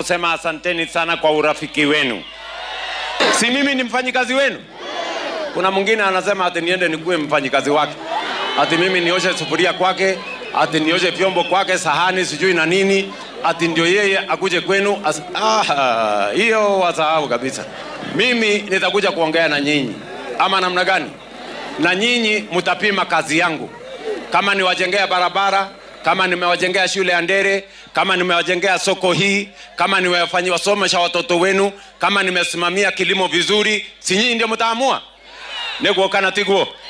kusema asanteni sana kwa urafiki wenu. Si mimi ni mfanyikazi wenu? Kuna mwingine anasema ati niende nikuwe mfanyikazi wake, ati mimi nioshe sufuria kwake, ati nioshe vyombo kwake, sahani sijui na nini, ati ndio yeye akuje kwenu. As... Ah, hiyo wasahau kabisa. Mimi nitakuja kuongea na nyinyi, ama namna gani? Na nyinyi mtapima kazi yangu, kama niwajengea barabara kama nimewajengea shule ya Ndere, kama nimewajengea soko hii, kama nimewafanyia wasomesha watoto wenu, kama nimesimamia kilimo vizuri, si nyinyi ndio mtaamua? Niguo kana tiguo?